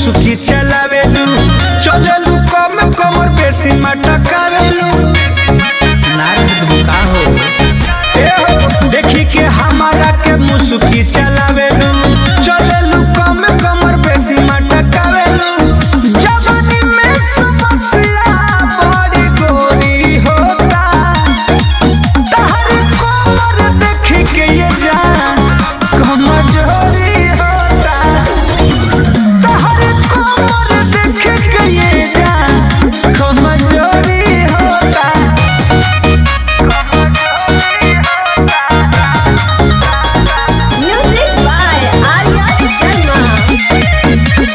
मुसुकी चलावेलू चलेलू कम कमर बेसी मटकावेलू नारद बुका हो ए हो देखी के हमारा के मुसुकी चलावेलू चलेलू कम कमर बेसी मटकावेलू जवानी में समस्या बड़ी गोरी होता तहर कोमर देख के ये जान कमजोरी होता तहर कोमर देख के ये जान कमजोरी होता Music by Arya Sharma.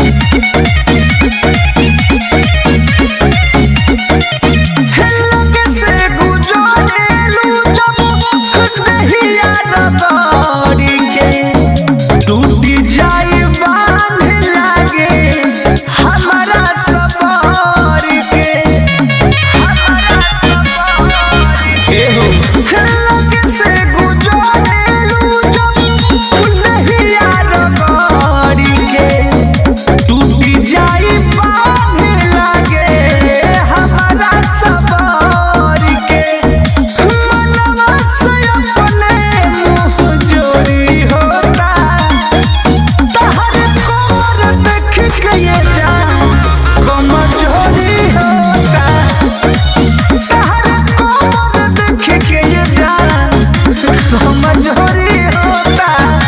लगे से गुजरेलू जब दहिया रबड़ी के टूटी जाई बांध लागे हमारा सबर के एहो लगे से गुजरेलू जब दहिया रबड़ी के टूटी जाई बांध लागे हमारा सबर के मनवा से अपने मुँह जोरी होता तहर कोमर देख के ये जान कमजोरी होता तहर कोमर देख के ये जान कमजोरी होता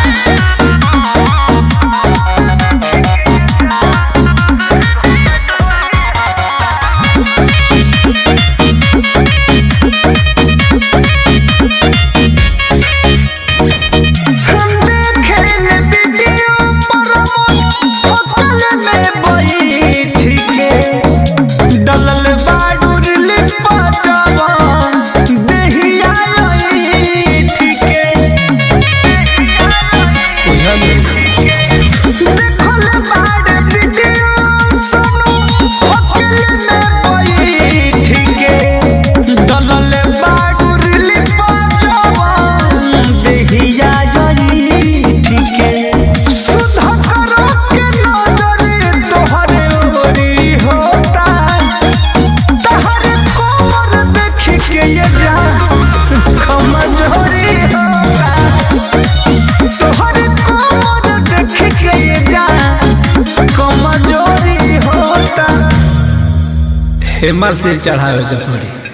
हम देखेल वीडियो पर होटल में बैठ के डलल बाडूर लिपा जवान देहिया ऐठ के देखल बाड वीडियो सुनो होटल में बैठ के डलल बाडूर लिपा जवान देहिया ऐठ के सुधा करो के नजर तोहरे ओरी होता तहरे कोमर देख के ये जा कमजोरी होता तोहरे कोमर देख के ये जा कमजोरी होता हेमा से चढ़ावे के पड़ी